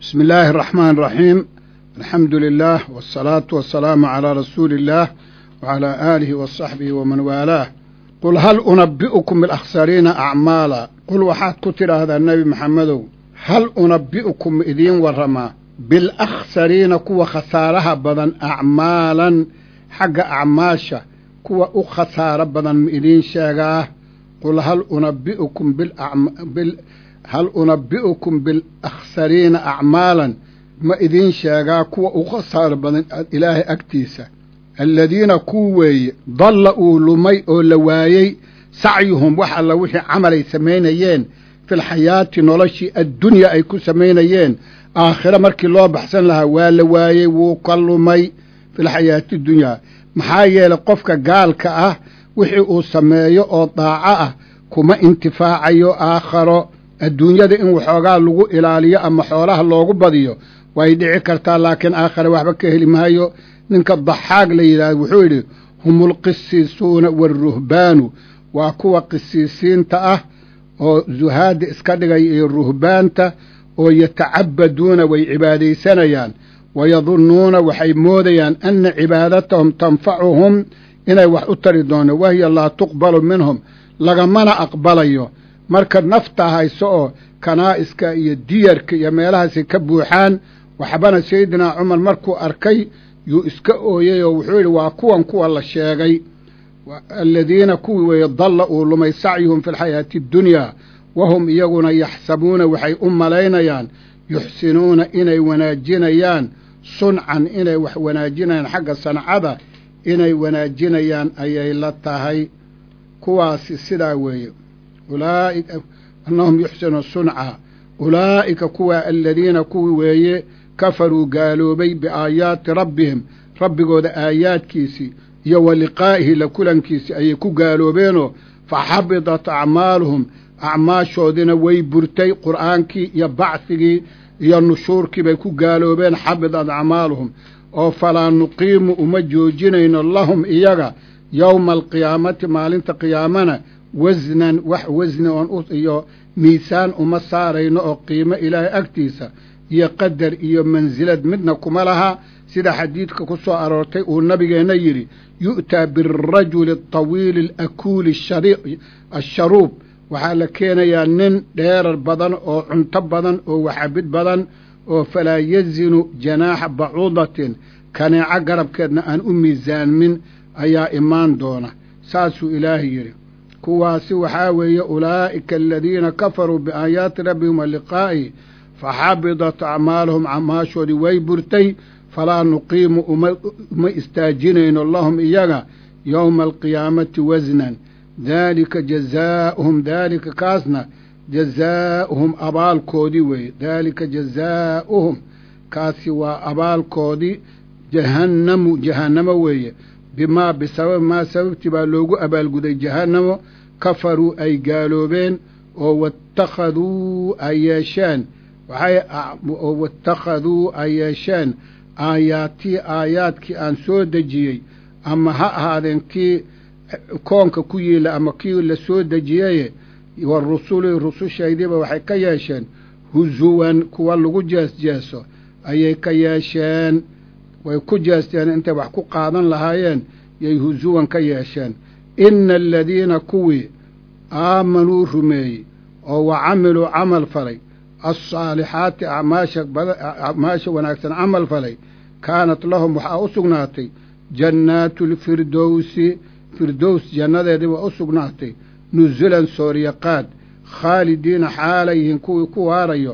بسم الله الرحمن الرحيم الحمد لله والصلاة والسلام على رسول الله وعلى آله وصحبه ومن والاه قل هل أنبئكم بالأخسرين أعمالا قل waxaad ku tidhaahdaa nebi maxamedow hal unabbi'ukum idiin warramaa bilakhtsariina kuwa khasaaraha badan acmaalan xagga acmaasha kuwa u khasaaro badan ma idiin sheegaa qul hal unabbi'ukum bil hal unabbi'ukum bilakhtsariina acmaalan ma idiin sheegaa kuwa u khasaaro badan ilaahay agtiisa aladiina kuu weeye dalla uu lumay oo la waayey sacyuhum wax alla wixii camalay samaynayeen filxayaati noloshii addunyaa ay ku samaynayeen aakhiro markii loo baxsan lahaa waa la waayey wuu ka lumay filxayaati dunyaa maxaa yeelay qofka gaalka ah wixii uu sameeyo oo daaco ah kuma intifaacayo aakharo adduunyada in waxoogaa lagu ilaaliyo ama xoolaha loogu badiyo way dhici kartaa laakiin aakhare waxba ka heli maayo ninka daxaag la yidhahdo wuxuu yidhi hum ulqisiisuuna waaruhbaanu waa kuwa qisiisiinta ah oo zuhaadda iska dhigaya iyo ruhbaanta oo yatacabaduuna way cibaadaysanayaan wayadunnuuna waxay moodayaan anna cibaadatahum tanfacuhum inay wax u tari doono wahiya laa tuqbalu minhum lagamana aqbalayo marka nafta hayso oo kanaa'iska iyo diyarka iyo meelahaasay ka buuxaan waxbana sayidinaa cumar markuu arkay yuu iska ooyey oo wuxuu yidhi waa kuwan kuwa la sheegay aladiina kuwii weeye dalla uu lumay sacyuhum fi lxayaati addunyaa wahum iyaguna yaxsabuuna waxay u malaynayaan yuxsinuuna inay wanaajinayaan suncan inay wax wanaajinayaan xagga sancada inay wanaajinayaan ayay la tahay kuwaasi sidaa weeye ulaaika annahum yuxsinuuna sunca ulaa'ika kuwa aladiina kuwii weeye kafaruu gaaloobay biaayaati rabbihim rabbigooda aayaadkiisii iyo wa liqaa'ihi la kulankiisii ayay ku gaaloobeenoo fa xabidat acmaaluhum acmaashoodina way burtay qur'aankii iyo bacsigii iyo nushuurkii bay ku gaaloobeen xabidat acmaaluhum oo falaa nuqiimu uma joojinayno lahum iyaga yowma alqiyaamati maalinta qiyaamana wasnan wax wasni oon iyo miisaan uma saarayno oo qiimo ilaahay agtiisa iyo qadar iyo mansilad midna kuma laha sida xadiidka ku soo aroortay uu nabigeenna yidhi yu'taa birajuli atawiili alakuuli asharuub waxaa la keenayaa nin dheerar badan oo cunto badan oo waxabid badan oo falaa yazinu janaaxa bacuudatin kaneeco garabkeedna aan u miisaanmin ayaa imaan doona saasuu ilaahay yidhi kuwaasi waxaa weeye ulaa'ika aladiina kafaruu biaayaati rabbihim wa liqaa'ihi faxabidat acmaaluhum acmaashoodii way burtay falaa nuqiimu uma istaajinayno lahum iyaga yowma alqiyaamati wasnan daalika jazaa'uhum daalika kaasna jazaa'uhum abaalkoodii weeye daalika jazaa'uhum kaasi waa abaalkoodii jahannamu jahannamo weeye bimaa bisababi maa sababtii baa loogu abaalguday jahannamo kafaruu ay gaaloobeen oo waittakhaduu ay yeesheen waxay waittakhaduu ay yeesheen aayaatii aayaadkii aan soo dejiyey ama ha ahaadeen kii koonka ku yiila ama kii la soo dejiyeye wa rusuli rusushaydiiba waxay ka yeesheen husuwan kuwa lagu jeesjeeso ayay ka yeesheen way ku jeesteen intay wax ku qaadan lahaayeen yay husuwan ka yeesheen ina aladiina kuwii aamanuu rumeeyey oo wa camiluu camal falay alsaalixaati acmaasha acmaasha wanaagsan camal falay kaanat lahum waxaa u sugnaatay jannaatu lfirdowsi firdows jannadeedii waa u sugnaatay nusulan sooryaqaad khaalidiina xaalayyihiin kuwii ku waarayo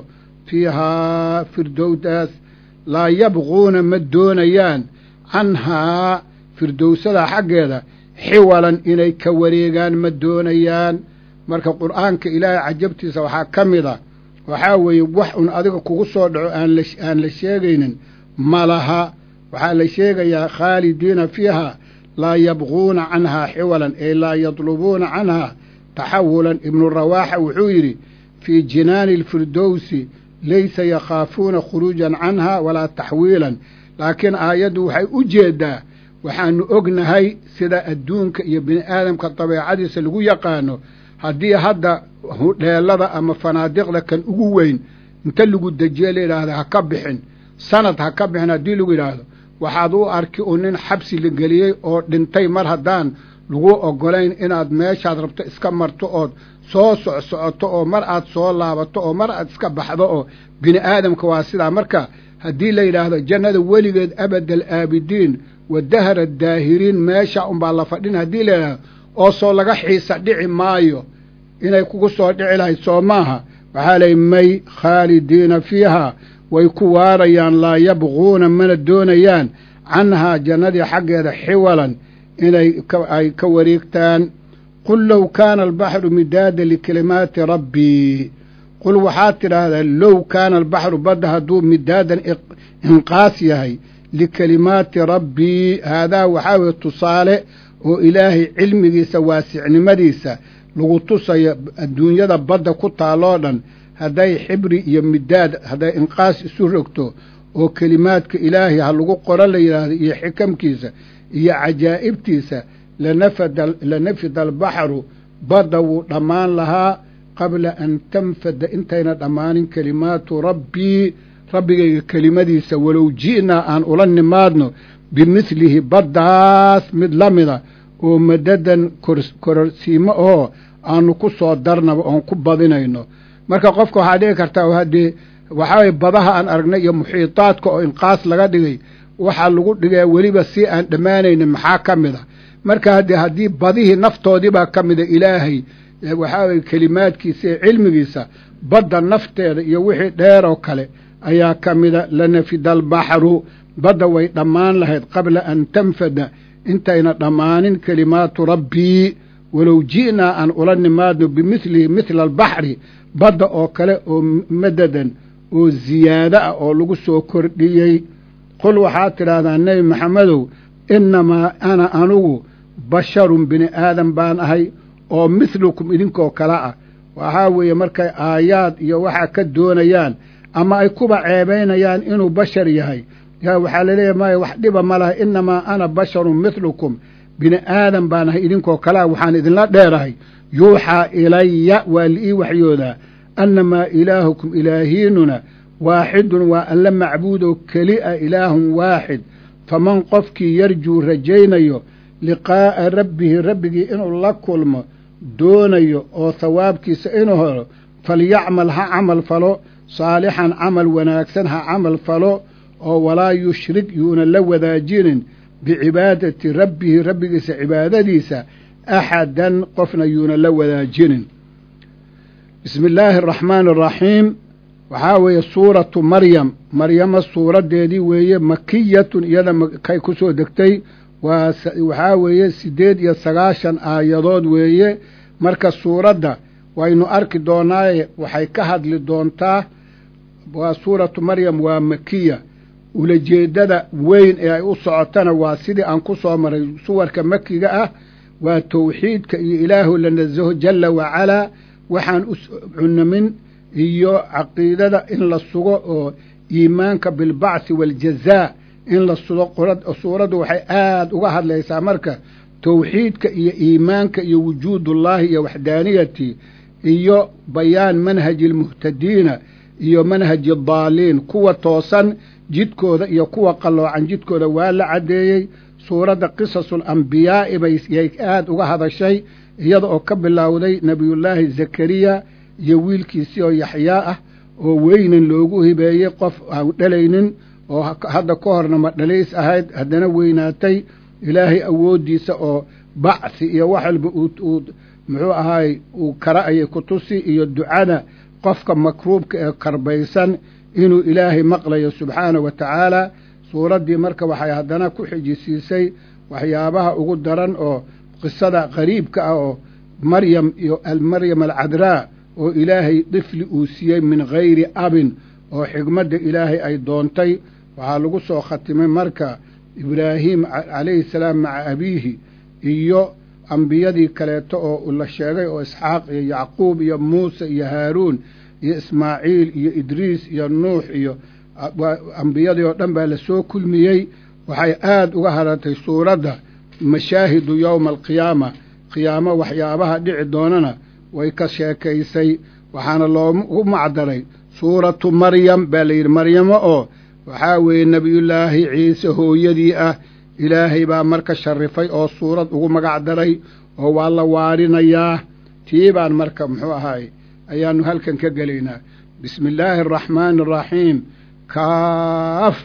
fiihaa firdowdaas laa yabquuna ma doonayaan canhaa firdowsada xaggeeda xiwalan inay ka wareegaan ma doonayaan marka qur'aanka ilaahay cajabtiisa waxaa ka mid a waxaa weeye wax un adiga kugu soo dhaco aan la sheegaynin ma laha waxaa la sheegayaa khaalidiina fiiha laa yabquuna canhaa xiwalan ay laa yadlubuuna canhaa taxawulan ibnu rawaaxa wuxuu yidhi fii jinaani alfirdowsi laysa yakhaafuuna khuruujan canha walaa taxwiilan laakiin aayaddu waxay u jeeddaa waxaanu ognahay sida adduunka iyo bini aadamka dabeecadiisa lagu yaqaano haddii hadda hudheelada ama fanaadiqda kan ugu weyn inta lagu dejiye la yidhaahdo ha ka bixin sanad ha ka bixin haddii lagu yidhaahdo waxaad u arki u nin xabsi la geliyey oo dhintay mar haddaan lagu ogolayn inaad meeshaad rabto iska marto ood soo socsocoto oo mar aad soo laabato oo mar aad iska baxdo oo bini aadamka waa sidaa marka haddii la yidhaahdo jannada weligeed abadal aabidiin wa dahara daahiriin meesha unbaa la fadhin haddii la yidhaahdo oo soo laga xiisa dhici maayo inay kugu soo dhici lahayd soo maaha waxaa layihi may khaalidiina fiiha way ku waarayaan laa yabquuna mana doonayaan canhaa jannadii xaggeeda xiwalan inay ay ka wareegtaan qul low kaana albaxru midaada likalimaati rabbii qul waxaad tidhaahdaa low kaana albaxru badda hadduu midaadan inqaas yahay likalimaati rabbii haadaa waxaa weye tusaale oo ilaahay cilmigiisa waasicnimadiisa lagu tusayo adduunyada badda ku taaloo dhan hadday xibri iyo midaad hadday inqaas isu rogto oo kelimaadka ilaahay ha lagu qoro la yidhaahdo iyo xikamkiisa iyo cajaa'ibtiisa lanafada lanafida albaxru badda wuu dhammaan lahaa qabla an tanfada intayna dhammaanin kelimaatu rabbii rabbigayga kelimadiisa walow ji'naa aan ula nimaadno bimidlihi baddaas mid la mida oo madadan kororsiimo oo aanu ku soo darnaba oon ku badinayno marka qofka waxaa dhici kartaa haddee waxaaweye badaha aan aragnay iyo muxiitaadka oo inqaas laga dhigay waxaa lagu dhigaya weliba si aan dhammaanaynin maxaa ka mid a marka haddee haddii badihii naftoodiibaa ka mida ilaahay waxaa weye kelimaadkiisa iyo cilmigiisa badda nafteeda iyo wixii dheer oo kale ayaa ka mida lanafida albaxru badda way dhammaan lahayd qabla an tanfada intayna dhammaanin kelimaatu rabbii walow ji'naa aan ula nimaadno bimidlihi midla albaxri badda oo kale oo madadan oo ziyaado ah oo lagu soo kordhiyey qul waxaad tidhaahdaa nebi maxamedow innamaa ana anugu basharun bini aadan baan ahay oo mithlukum idinkoo kale ah waxaa weeye markay aayaad iyo waxaa ka doonayaan ama ay kuba ceebaynayaan inuu bashar yahay yaa waxaa laleeyahy maya wax dhiba ma laha innamaa ana basharun mithlukum bini aadan baan ahay idinkoo kalea waxaan idinla dheerahay yuuxaa ilaya waa liii waxyoodaa annamaa ilaahukum ilaahiinuna waaxidun waa alla macbuudoo keli a ilaahun waaxid faman qofkii yarjuu rajaynayo liqaa'a rabbihi rabbigii inuu la kulmo doonayo oo thawaabkiisa inuu helo falyacmal ha camal falo saalixan camal wanaagsan ha camal falo oo walaa yushrik yuuna la wadaajinin bicibaadati rabbihi rabbigiisa cibaadadiisa axadan qofna yuuna la wadaajinin bismi illaahi araxmaani araxiim waxaa weeye suuratu maryam maryama suuraddeedii weeye makiyatun iyada kay ku soo degtay waa waxaa weeye siddeed iyo sagaashan aayadood weeye marka suuradda waynu arki doonaaye waxay ka hadli doontaa waa suuratu maryam waa makiya ulajeeddada weyn ee ay u socotana waa sidii aan ku soo maray suwarka makiga ah waa tawxiidka iyo ilaahu la nasaho jalla wacalaa waxaan u cunamin iyo caqiidada in la sugo oo iimaanka bilbacthi waaljazaa in la sugo suuraddu waxay aada uga hadlaysaa marka tawxiidka iyo iimaanka iyo wujuudullaahi iyo waxdaaniyati iyo bayaan manhaji almuhtadiina iyo manhaji addaaliin kuwa toosan jidkooda iyo kuwa qalloocan jidkooda waa la caddeeyey suuradda qisasul ambiyaa'i bay yay aada uga hadashay iyada oo ka bilowday nebiyullaahi zakariya iyo wiilkiisii oo yaxyaa ah oo weynan loogu hibeeyey qof aan dhalaynin oo hadda ka horna ma dhalays ahayd haddana weynaatay ilaahay awooddiisa oo bacthi iyo wax walba uu muxuu ahaay uu kara ayay ku tusi iyo ducada qofka makruubka ee karbaysan inuu ilaahay maqlayo subxaana wa tacaala suuraddii marka waxay haddana ku xijisiisay waxyaabaha ugu daran oo qisada qariibka ah oo maryam iyo maryam alcadraa oo ilaahay difli uu siiyey min gayri abin oo xigmadda ilaahay ay doontay waxaa lagu soo khatimay marka ibraahim calayhi salaam maca abiihi iyo ambiyadii kaleeto oo la sheegay oo isxaaq iyo yacquub iyo muuse iyo haaruun iyo ismaaciil iyo idriis iyo nuux iyo ambiyadii oo dhan baa lasoo kulmiyey waxay aada uga hadhatay suuradda mashaahidu yowma alqiyaama qiyaamo waxyaabaha dhici doonana way ka sheekaysay waxaana loogu macdaray suuratu maryam baa la yidhi maryamo oo waxaa weeye nebiyullaahi ciise hooyadii ah ilaahay baa marka sharifay oo suurad ugu magac daray oo waa la waarinayaa tii baan marka muxuu ahaay ayaannu halkan ka gelaynaa bismi illaahi araxmaani araxiim kaaf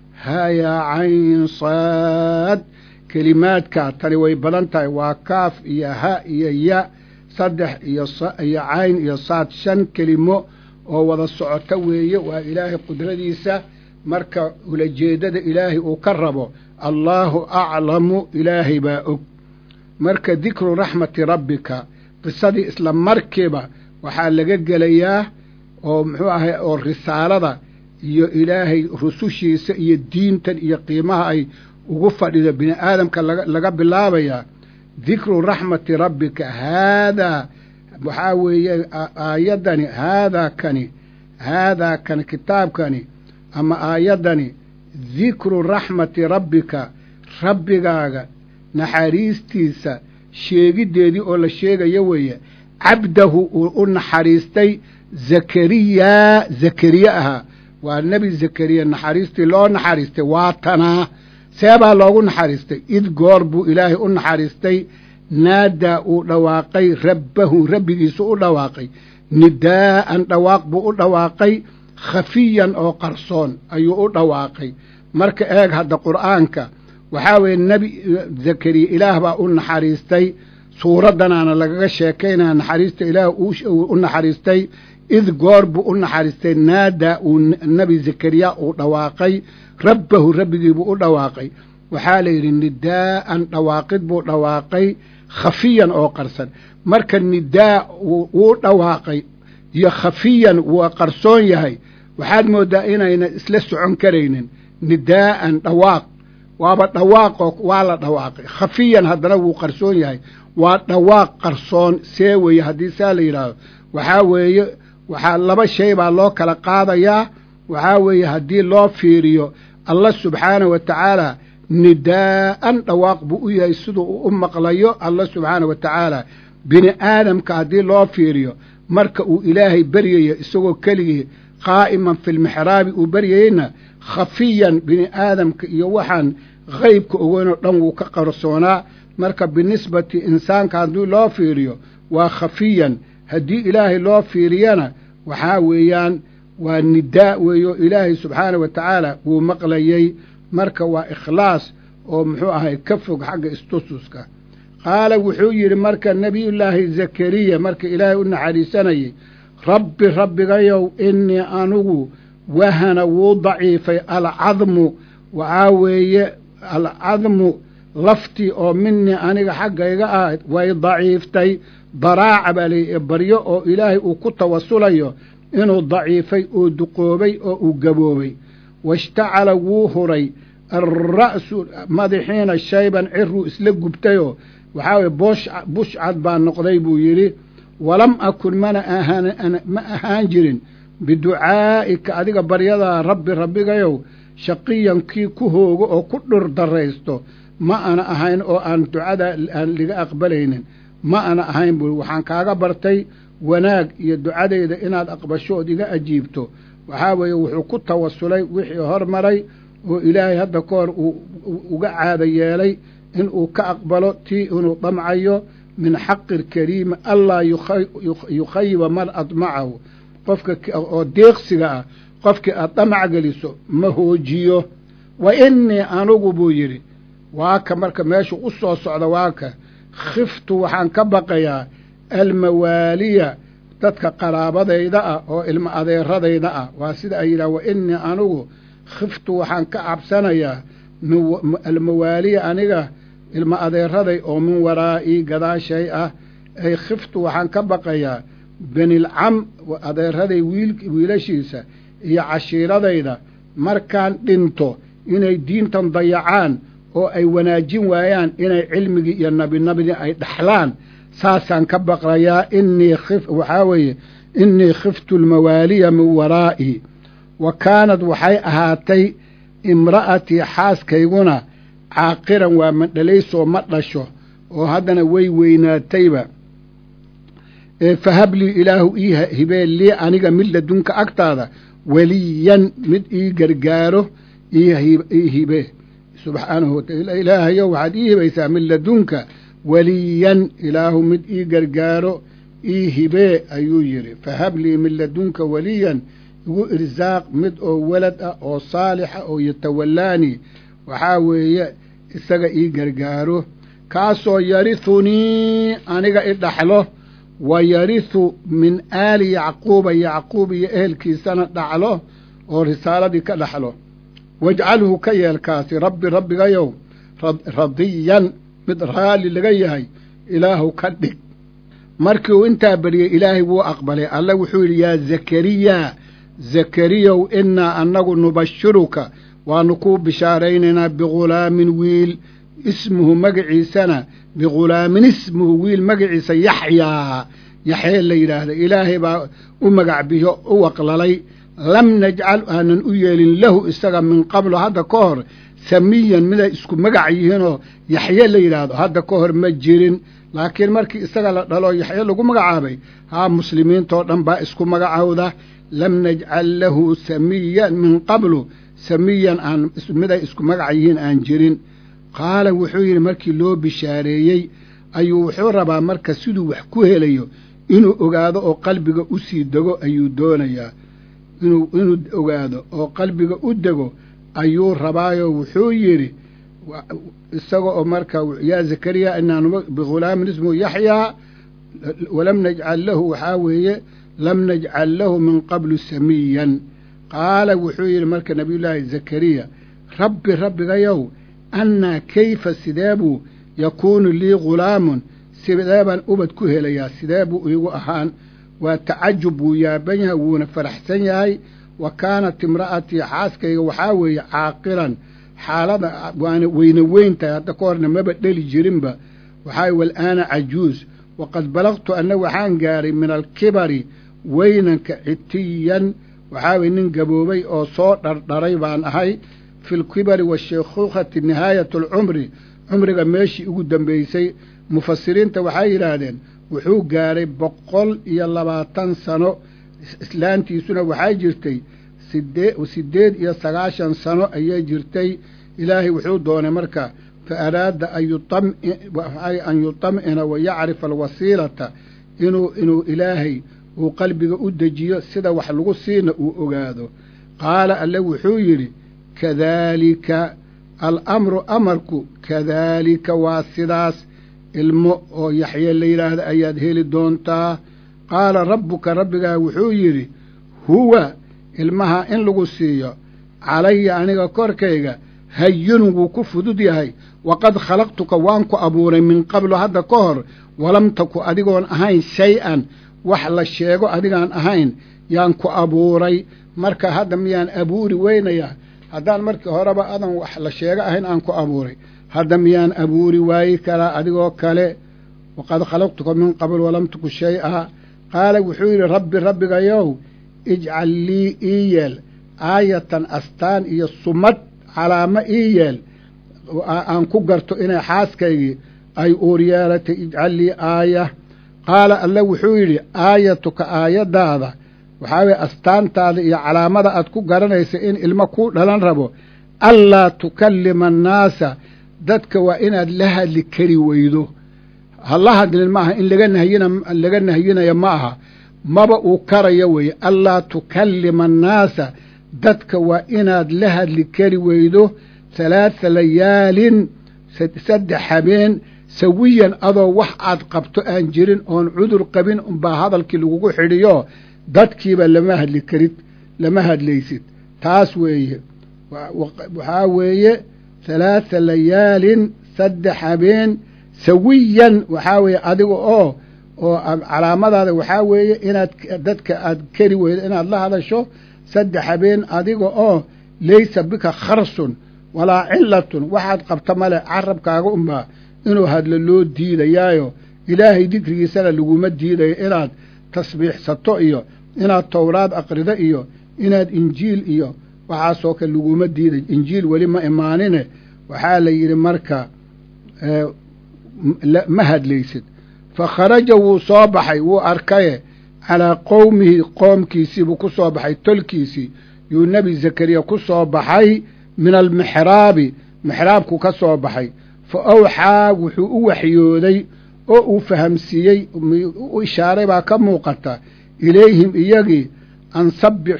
haya cayn saad kelimaadka tani way badan tahay waa kaaf iyo ha iyo ya saddex iyo iyo cayn iyo saad shan kelimo oo wada socota weeye waa ilaahay qudradiisa marka ulajeeddada ilaahay uu ka rabo allaahu aclamu ilaahay baa og marka dikru raxmati rabbika qisadii isla markiiba waxaa laga gelayaa oo muxuu ahay oo risaalada iyo ilaahay rusushiisa iyo diintan iyo qiimaha ay ugu fadhido bini aadamka laga bilaabayaa dikru raxmati rabbika haadaa waxaa weeye aayaddani haadaa kani haadaa kani kitaabkani ama aayaddani dikru raxmati rabbika rabbigaaga naxariistiisa sheegiddeedii oo la sheegayo weeye cabdahu uu u naxariistay zakariyaa zakariye ahaa waa nebi zakariya naxariistii loo naxariistay waa tanaa seebaa loogu naxariistay id goor buu ilaahay u naxariistay naadaa uu dhawaaqay rabbahu rabbigiisu u dhawaaqay nidaa'an dhawaaq buu u dhawaaqay khafiyan oo qarsoon ayuu u dhawaaqay marka eeg hadda qur'aanka waxaa weeye nebi zakariya ilaah baa u naxariistay suuraddanaana lagaga sheekaynaya naxariista ilaah u naxariistay id goor buu u naxariistay naadaa uu nebi zakariya uu dhawaaqay rabbahu rabbigiibuu u dhawaaqay waxaa la yidhi nidaa'an dhawaaqid buu dhawaaqay khafiyan oo qarsan marka nidaa wuu dhawaaqay iyo khafiyan waa qarsoon yahay waxaad mooddaa inayna isla socon karaynin nidaa'an dhawaaq waaba dhawaaqoo waa la dhawaaqay khafiyan haddana wuu qarsoon yahay waa dhawaaq qarsoon see weeye haddii saa la yidhaahdo waxaa weeye waxaa laba shay baa loo kala qaadayaa waxaa weeye haddii loo fiiriyo allah subxaana wa tacaala nidaa'an dhawaaq buu u yahay siduu u u maqlayo allah subxaana wa tacaala bini aadamka haddii loo fiiriyo marka uu ilaahay beryayo isagoo keligii qaa'iman filmixraabi uu beryayeyna khafiyan bini aadamka iyo waxaan haybka ogeynoo dhan wuu ka qarsoonaa marka binisbati insaanka haddii loo fiiriyo waa khafiyan haddii ilaahay loo fiiriyana waxaa weeyaan waa nidaa weeyo ilaahay subxaana wa tacaala wuu maqlayey marka waa ikhlaas oo muxuu ahay ka fog xagga istususka qaala wuxuu yidhi marka nebiyullaahi zakariya marka ilaahay u naxariisanayay rabbi rabbigayow innii anugu wahana wuu daciifay alcadmu waxaa weeye alcadmu laftii oo minii aniga xaggayga ah way daciiftay daraaca baa lay baryo oo ilaahay uu ku tawasulayo inuu daciifay oo duqoobay oo uu gaboobay washtacala wuu huray alra'su madaxiina shayban ciruu isla gubtayoo waxaa weye boosh bushcad baa noqday buu yidhi walam akun mana ahaan ma ahaan jirin biducaa'ika adiga baryadaa rabbi rabbigayow shaqiyan kii ku hoogo oo ku dhur daraysto ma ana ahayn oo aan ducada aan liga aqbalaynin ma ana ahayn buu waxaan kaaga bartay wanaag iyo ducadayda inaad aqbasho ood iga ajiibto waxaa weeye wuxuu ku tawasulay wixii hormaray oo ilaahay hadda ka hor uu uga caada yeelay inuu ka aqbalo tii inuu damcayo min xaqi lkariimi allaa yukhayiba man admacahu qofka oo deeqsiga ah qofkii aad damac geliso ma hoojiyo wa innii anugu buu yidhi waa ka marka meeshu u soo socda waa ka khiftu waxaan ka baqayaa almawaaliya dadka qaraabadayda ah oo ilmo adeeradayda ah waa sida ay yidhaha wa innii anugu khiftu waxaan ka cabsanayaa almawaaliya aniga ilmo adeeraday oo min waraa'ii gadaashay ah ay khiftu waxaan ka baqayaa benilcam adeeraday wiilashiisa iyo cashiiradayda markaan dhinto inay diintan dayacaan oo ay wanaajin waayaan inay cilmigii iyo nabinabidii ay dhaxlaan saasaan ka baqayaa inii waxaa weeye innii khiftu almawaaliya min waraa'ii wa kaanad waxay ahaatay imra'atii xaaskayguna caaqiran waa mandhalaysoo ma dhasho oo haddana way weynaatayba fahablii ilaahu ii hibee lii aniga mid ladunka agtaada weliyan mid ii gargaaro ii hibee subxaanahu wataala ilaahayo waxaad ii hibaysaa mid ladunka weliyan ilaahu mid ii gargaaro ii hibee ayuu yidhi fahablii min ladunka weliyan igu irsaaq mid oo walad ah oo saalixa oo yatawallaanii waxaa weeye isaga ii gargaaro kaasoo yarithunii aniga i dhaxlo wa yarithu min aali yacquuba yacquub iyo ehelkiisana dhaxlo oo risaaladii ka dhaxlo wajcalhu ka yeelkaasi rabbi rabbigayow radiyan mid raalli laga yahay ilaahu ka dhig markii uu intaa bariyey ilaahay wuu aqbalay alle wuxuu yidhi yaa zakariya zakariyow innaa annagu nubashiruka waanu kuu bishaaraynaynaa bighulaamin wiil ismuhu magaciisana bighulaamin ismuhu wiil magaciisa yaxyaa yaxyee la yidhaahda ilaahay baa u magac biyo u waqlalay lam najcal aanan u yeelin lahu isaga min qablo hadda ka hor samiyan miday isku magac yihiinoo yaxye la yidhaahdo hadda ka hor ma jirin laakiin markii isaga la dhalo yaxye lagu magacaabay haa muslimiintoo dhan baa isku magacowda lam najcal lahu samiyan min qablu samiyan aan miday isku magac yihiin aan jirin qaala wuxuu yidhi markii loo bishaareeyey ayuu wuxuu rabaa marka siduu wax ku helayo inuu ogaado oo qalbiga u sii dego ayuu doonayaa inuu inuu ogaado oo qalbiga u dego ayuu rabaayo wuxuu yidhi isaga oo marka yaa zakariya inaan bighulaamin ismuhu yaxyaa walam najcal lahu waxaa weeye lam najcal lahu min qablu samiyan qaala wuxuu yidhi marka nabiyullaahi zakariya rabbi rabbigayow annaa kayfa sidee buu yakuunu lii ghulaamun sidee baan ubad ku helayaa sidee buu iigu ahaan waa tacajub wuu yaaban yahay wuuna faraxsan yahay wa kaanat imra'atii xaaskayga waxaa weeye caaqilan xaalada waana weyne weyn tahay hadda ka horna maba dheli jirinba waxaa wal'aana cajuus waqad balaqtu anna waxaan gaaray min alkibari weynanka citiyan waxaa weye nin gaboobay oo soo dhardharay baan ahay fi lkibari washaykhuukhati nihaayat alcumri cumriga meeshii ugu dambaysay mufasiriinta waxay yidhaahdeen wuxuu gaaray boqol iyo labaatan sano islaantiisuna waxay jirtay sidee siddeed iyo sagaashan sano ayay jirtay ilaahay wuxuu doonay marka fa araada an yutam'ina wa yacrifa alwasiilata inuu inuu ilaahay uu qalbiga u dejiyo sida wax lagu siina uu ogaado qaala alle wuxuu yidhi kadaalika alamru amarku kadaalika waa sidaas ilmo oo yaxye la yidhaahda ayaad heli doontaa qaala rabbuka rabbigaa wuxuu yidhi huwa ilmaha in lagu siiyo calaya aniga korkayga hayinun wuu ku fudud yahay waqad khalaqtuka waan ku abuuray min qablu hadda ka hor walam taku adigoon ahayn shay-an wax la sheego adigaan ahayn yaan ku abuuray marka hadda miyaan abuuri weynayaa haddaan markii horeba adan wax la sheego ahayn aan ku abuuray hadda miyaan abuuri waayi karaa adigoo kale waqad khalaqtuka min qabl walam taku shay-a qaala wuxuu yidhi rabbi rabbigayow ijcal lii ii yeel aayatan astaan iyo sumad calaamo ii yeel aan ku garto inay xaaskaygii ay uur yeelatay ijcal lii aaya qaala alle wuxuu yidhi aayatuka aayaddaada waxaa weye astaantaada iyo calaamada aad ku garanaysa in ilmo kuu dhalan rabo allaa tukallima annaasa dadka waa inaad la hadli kari weydo ha la hadlin maaha in laga nahyina laga nahyinayo ma aha maba uu karayo weeye allaa tukallima annaasa dadka waa inaad la hadli kari weydo halaatha layaalin saddex habeen sawiyan adoo wax aad qabto aan jirin oon cudur qabin unbaa hadalkii lagugu xidhiyo dadkiiba lama hadli karid lama hadlaysid taas weeye waxaa weeye halaatha layaalin saddex habeen sawiyan waxaa weeye adiga oo oo calaamadaada waxaa weeye inaad dadka aad keri weydo inaad la hadasho saddex habeen adiga oo laysa bika kharsun walaa cilatun waxaad qabta male carabkaaga unbaa inuu hadlo loo diidayaayo ilaahay dikrigiisana laguma diidayo inaad tasbiixsato iyo inaad towraad aqrido iyo inaad injiil iyo waxaasoo kale laguma diiday injiil weli ma imaanine waxaa la yidhi marka ma hadlaysid fa kharaja wuu soo baxay wuu arkaye calaa qowmihi qoomkiisii buu ku soo baxay tolkiisii yuu nebi zakariya ku soo baxay min almixraabi mixraabku ka soo baxay fa awxaa wuxuu u waxyooday oo uu fahamsiiyey u ishaaray baa ka muuqata ilayhim iyagii an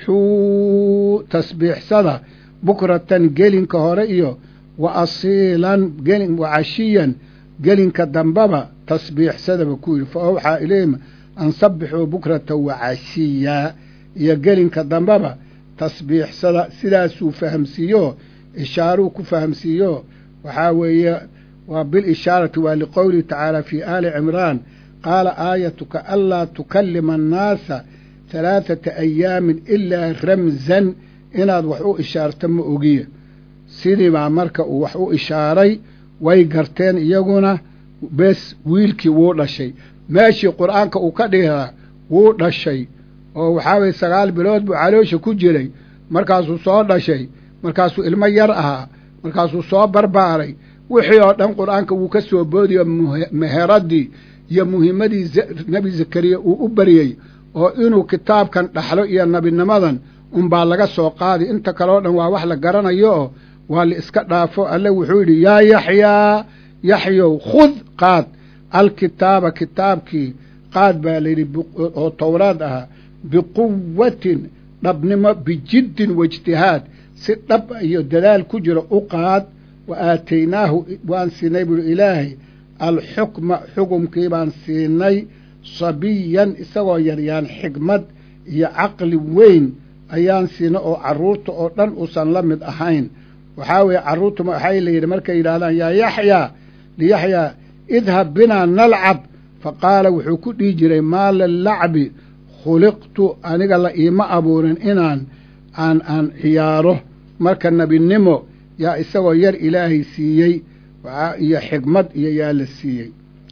sabbixuu tasbiixsada bukratan gelinka hore iyo wa asiilan gelin wa cashiyan gelinka dambaba tasbiixsadaba ku yidhi fa awxaa ilayhim an sabbixuu bukratan wa cashiya iyo gelinka dambaba tasbiixsada sidaasuu fahamsiiyo ishaaruu ku fahamsiiyo waxaa weeye waa bilishaarati waa liqowlihi tacaala fii aali cimraan qaala aayatuka anlaa tukallima annaasa halaathata ayaamin ilaa ramsan inaad wax u ishaarto ma ogiya sidiibaa marka uu wax u ishaaray way garteen iyaguna bes wiilkii wuu dhashay meeshii qur'aanka uu ka dhigaa wuu dhashay oo waxaa weye sagaal bilood buu caloosha ku jiray markaasuu soo dhashay markaasuu ilmo yar ahaa markaasuu soo barbaaray wixii oo dhan qur'aanka wuu ka soo boodiyo meheradii iyo muhiimadii nebi zakariya uu u baryey oo inuu kitaabkan dhaxlo iyo nebinimadan unbaa laga soo qaadi inta kale oo dhan waa wax la garanayo oo waa la iska dhaafo alle wuxuu yidhi yaa yaxyaa yaxyow khud qaad alkitaaba kitaabkii qaad baa layidhi oo towraad ahaa biquwatin dhabnimo bijiddin waijtihaad si dhab iyo dadaal ku jiro u qaad wa aataynaahu waan siinay buuhi ilaahay alxukma xukumkii baan siinay sabiyan isagoo yaryaan xigmad iyo caqli weyn ayaan siinay oo carruurta oo dhan uusan la mid ahayn waxaa weeye carruurta waxay la yidhi markay yidhahdaan yaa yaxyaa liyaxyaa idhab binaa nalcab fa qaala wuxuu ku dhihi jiray maa lilacbi khuliqtu aniga la iima abuurin inaan aan aan ciyaaro marka nebinimo yaa isagoo yar ilaahay siiyey iyo xigmad iyo yaa la siiyey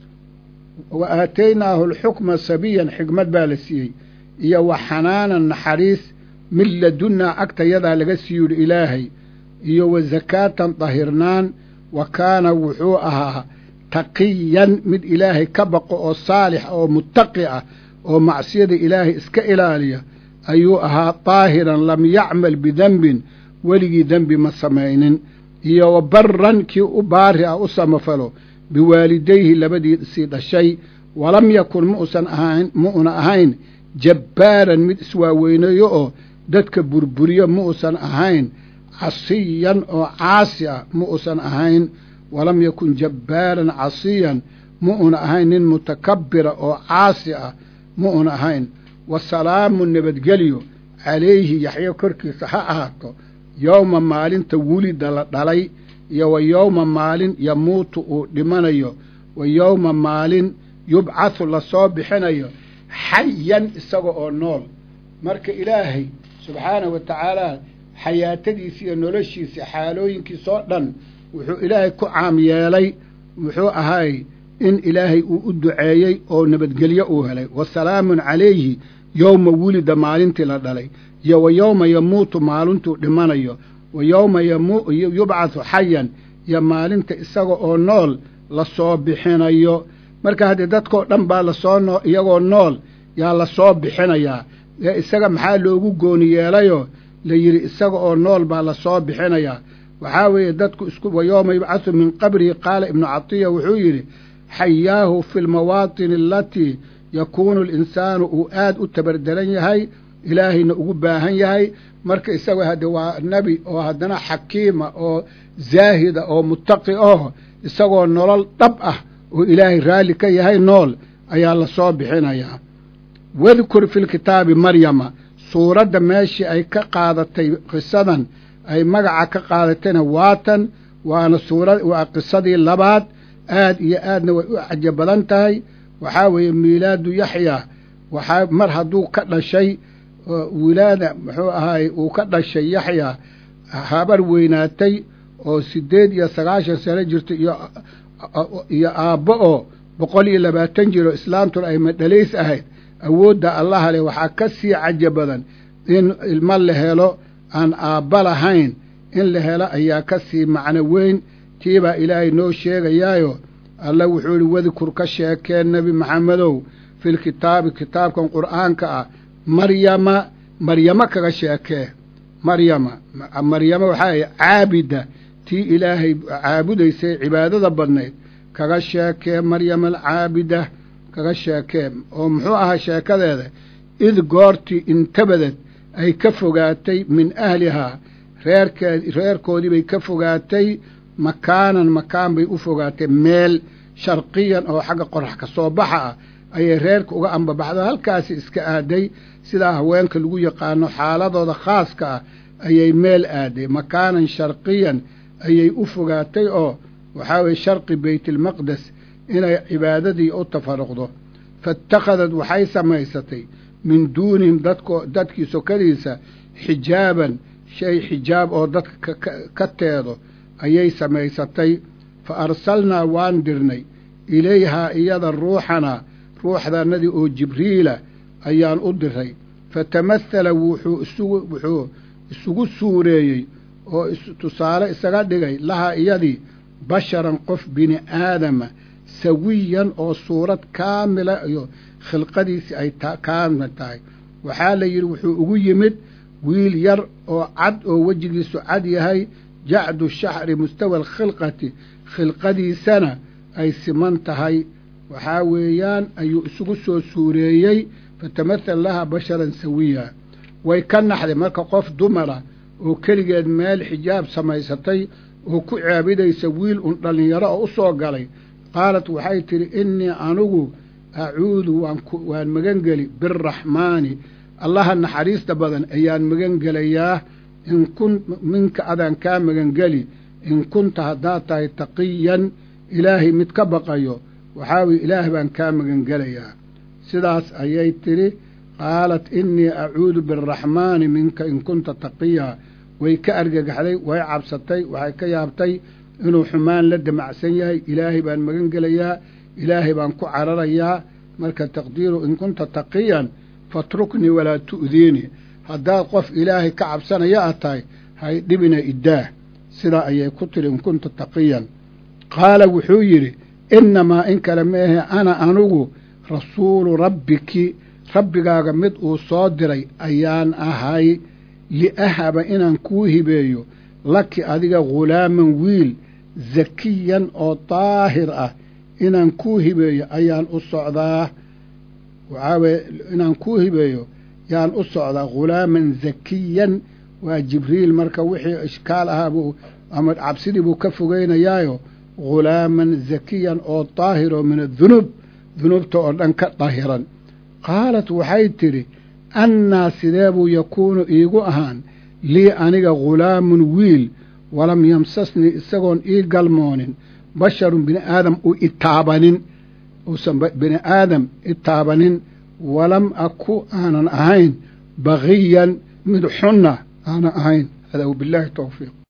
wa aataynaahu alxukma sabiyan xigmad baa la siiyey iyo wa xanaanan naxariis min ladunnaa agtayadaa laga siiyuhi ilaahay iyo wa zakaatan dahirnaan wa kaana wuxuu ahaa taqiyan mid ilaahay ka baqo oo saalix oo muttaqi ah oo macsiyada ilaahay iska ilaaliya ayuu ahaa daahiran lam yacmal bidenbin weligii dembi ma samaynin iyo wa barran kii u baari ah u samafalo biwaalidayhi labadiisii dhashay walam yakun mausan ahayn ma'una ahayn jabbaaran mid iswaaweynayo oo dadka burburiyo ma uusan ahayn casiyan oo caasi ah ma uusan ahayn walam yakun jabbaaran casiyan ma una ahayn nin mutakabbira oo caasi ah ma una ahayn wa salaamu nabadgelyo calayhi yaxyo korkiisa ha ahaato yowma maalinta wulida la dhalay iyo wa yowma maalin yamuutu uu dhimanayo wa yowma maalin yubcathu lasoo bixinayo xayan isaga oo nool marka ilaahay subxaanahu wa tacaala xayaatadiisa iyo noloshiisa xaalooyinkiisoo dhan wuxuu ilaahay ku caam yeelay muxuu ahaay in ilaahay uu u duceeyey oo nabadgelyo uu helay wa salaamun calayhi yowma wulida maalintii la dhalay iyo wa yowma yamuutu maalintuu dhimanayo wa yowma yubcathu xayan iyo maalinta isaga oo nool lasoo bixinayo marka haddii dadkoo dhan baa lasoo noo iyagoo nool yaa lasoo bixinayaa ee isaga maxaa loogu gooni yeelayoo la yidhi isaga oo nool baa lasoo bixinayaa waxaa weeye dadku isku wa yowma yubcathu min qabrihi qaala ibnu catiya wuxuu yidhi xayaahu fi lmawaatini alatii yakuunu alinsaanu uu aad u tabardaran yahay ilaahayna ugu baahan yahay marka isaga hadde waa nebi oo haddana xakiima oo zaahida oo muttaqi oo isagoo nolol dhab ah oo ilaahay raalli ka yahay nool ayaa lasoo bixinayaa wadkur fi lkitaabi maryama suuradda meeshii ay ka qaadatay qisadan ay magaca ka qaadatayna waatan waana suura waa qisadii labaad aad iyo aadna way u cajo badan tahay waxaa weeye miilaadu yaxyaa waxaa mar hadduu ka dhashay wilaada muxuu ahaay uu ka dhashay yaxyaa habar weynaatay oo siddeed iyo sagaashan sano jirta iyo iyo aabbo oo boqol iyo labaatan jiro islaamtuna ay madhalays ahayd awoodda allaha leh waxaa ka sii cajo badan in ilmo la helo aan aabba lahayn in la helo ayaa ka sii macno weyn tiibaa ilaahay noo sheegayaayo alla wuxuu yihi wadkur ka sheekeen nebi maxamedow filkitaabi kitaabkan qur'aanka ah maryama maryamo kaga sheekee maryama maryama waxaa ahy caabida tii ilaahay caabudaysay cibaadada badnayd kaga sheekee maryama alcaabida kaga sheekee oo muxuu ahaa sheekadeeda id goortii intabadad ay ka fogaatay min ahlihaa reerkeed reerkoodii bay ka fogaatay makaanan makaan bay u fogaatay meel sharqiyan oo xagga qorax ka soo baxa ah ayay reerka uga ambabaxdo halkaasi iska aaday sidaa haweenka lagu yaqaano xaaladooda khaaska ah ayay meel aaday makaanan sharqiyan ayay u fogaatay oo waxaa weye sharqi beytilmaqdes inay cibaadadii u tafaruqdo faittakhadad waxay samaysatay min duunihim dadko dadkii sokadiisa xijaaban shay xijaab oo dadka ka teedo ayay samaysatay fa arsalnaa waan dirnay ilayhaa iyada ruuxanaa ruuxdanadii oo jibriila ayaan u diray fatamahala wuxuu isugu wuxuu isugu suureeyey oo tusaale isaga dhigay lahaa iyadii basharan qof bini aadama sawiyan oo suurad kaamila iyo khilqadiisii ay kaamil tahay waxaa la yidhi wuxuu ugu yimid wiil yar oo cad oo wejigiisu cad yahay jacdu shaxri mustawa alkhilqati khilqadiisana ay siman tahay waxaa weeyaan ayuu isugu soo suureeyey fatamathal laha basharan sawiya way ka naxday marka qof dumara oo keligeed meel xijaab samaysatay oo ku caabidaysa wiil un dhallinyaro oo u soo galay qaalat waxay tidhi innii anigu acuudu waan magangeli biraxmaani allaha naxariista badan ayaan magangelayaa in kun minka adaan kaa magangeli in kunta haddaad tahay taqiyan ilaahay mid ka baqayo waxaa weye ilaah baan kaa magangelayaa sidaas ayay tidhi qaalat innii acuudu biraxmaani minka in kunta taqiya way ka argagaxday way cabsatay waxay ka yaabtay inuu xumaan la damacsan yahay ilaahay baan magan gelayaa ilaahay baan ku cararayaa marka taqdiiru in kunta taqiyan fatruknii walaa tu'diini haddaad qof ilaahay ka cabsanaya aad tahay hay dhibina iddaah sidaa ayay ku tidhi in kunta taqiyan qaala wuxuu yidhi innamaa in kale meehe ana anugu rasuulu rabbiki rabbigaaga mid uu soo diray ayaan ahay liahaba inaan kuu hibeeyo laki adiga ghulaaman wiil zakiyan oo daahir ah inaan kuu hibeeyo ayaan u socdaa waxaa weye inaan kuu hibeeyo yaan u socdaa ghulaaman zakiyan waa jibriil marka wixii ishkaal ahaa buu ama cabsidii buu ka fogeynayaayo ghulaaman zakiyan oo daahiroo min adunuub dunuubta oo dhan ka dahiran qaalat waxay tidhi annaa sidee buu yakuunu iigu ahaan lii aniga ghulaamun wiil walam yamsasnii isagoon ii galmoonin basharun bini aadam u itaabanin uusan bini aadam itaabanin walam aku aanan ahayn bagiyan mid xunna aanan ahayn hada wbilaahi towfiiq